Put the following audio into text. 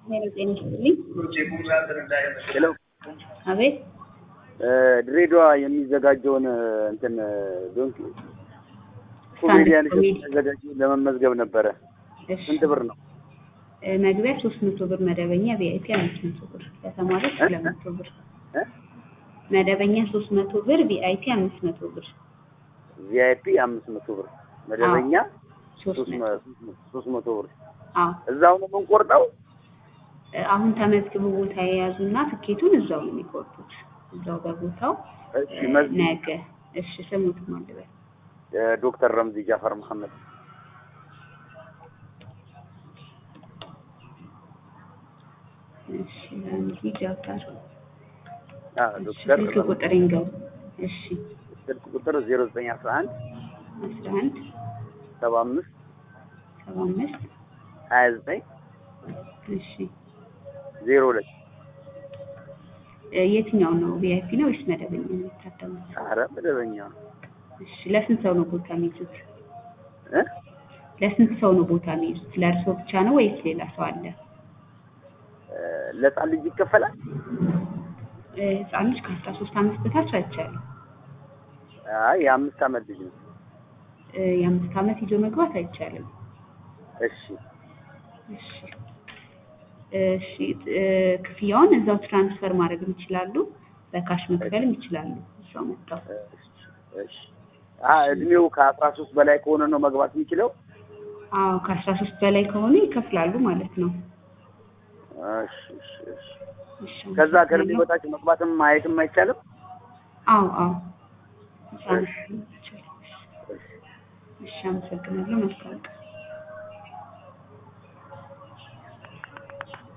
ሄሎ ጤና ይስጥልኝ። ሄሎ አቤት ድሬዳዋ የሚዘጋጀውን እንትን ዶንኪ ኮሜዲያን ኮሜዲ። የሚዘጋጀውን ለመመዝገብ ነበረ። እሺ ስንት ብር ነው? እ፣ መግቢያ ሶስት መቶ ብር መደበኛ ቪአይፒ አምስት መቶ ብር ለተማሪዎች እ? ሁለት መቶ ብር እ? መደበኛ ሶስት መቶ ብር ቪአይፒ አምስት መቶ ብር ቪአይፒ አምስት መቶ ብር መደበኛ ሶስት ሶስት መቶ መ- ሶስት መቶ ብር አዎ እዛው ነው የምንቆርጠው? እ፣ አሁን ተመዝግቡ ቦታ የያዙና ትኬቱን እዛው ነው የሚቆርጡት እዛው በቦታው እሺ እ፣ መዝጊ ነገ እሺ ስሙት ማልበል ዶክተር ረምዚ ጃፈር መሐመድ እሺ ረምዚ ጃፋር አ እሺ ዶክተር ስልክ ረምዚ ቁጥር ይንገሩ እሺ ስልክ ቁጥር 0911 አስራ አንድ 75 ሰባ አምስት 29 እሺ 02 እ፣ የትኛው ነው ቪአይፒ ነው ወይስ መደበኛ ነው የሚታደሙት? ኧረ መደበኛ ነው እሺ ለስንት ሰው ነው ቦታ የሚይዙት? እ ለስንት ሰው ነው ቦታ የሚይዙት? ለእርሶ ብቻ ነው ወይስ ሌላ ሰው አለ? እ፣ ለህፃን ልጅ ይከፈላል? እ፣ ህፃን ልጅ ከአስራ ሶስት አመት በታች አይቻልም። አይ የአምስት ዓመት ልጅ ነው። እ፣ የአምስት አመት ይዞ መግባት አይቻልም። እሺ እሺ እሺ እ፣ ክፍያውን እዛው ትራንስፈር ማድረግ ይችላሉ። በካሽ መክፈልም ይችላሉ። እዛው መጣው እሺ እሺ አ እድሜው ከአስራ ሶስት በላይ ከሆነ ነው መግባት የሚችለው? አዎ ከአስራ ሶስት በላይ ከሆኑ ይከፍላሉ ማለት ነው። እሺ እሺ እሺ እሺ ከዛ ከእድሜ አመሰግናለሁ። በታች መግባትም ማየትም አይቻልም? አዎ አዎ ህፃናት ይቻላል። እሺ አመሰግናለሁ። መልካም ቀን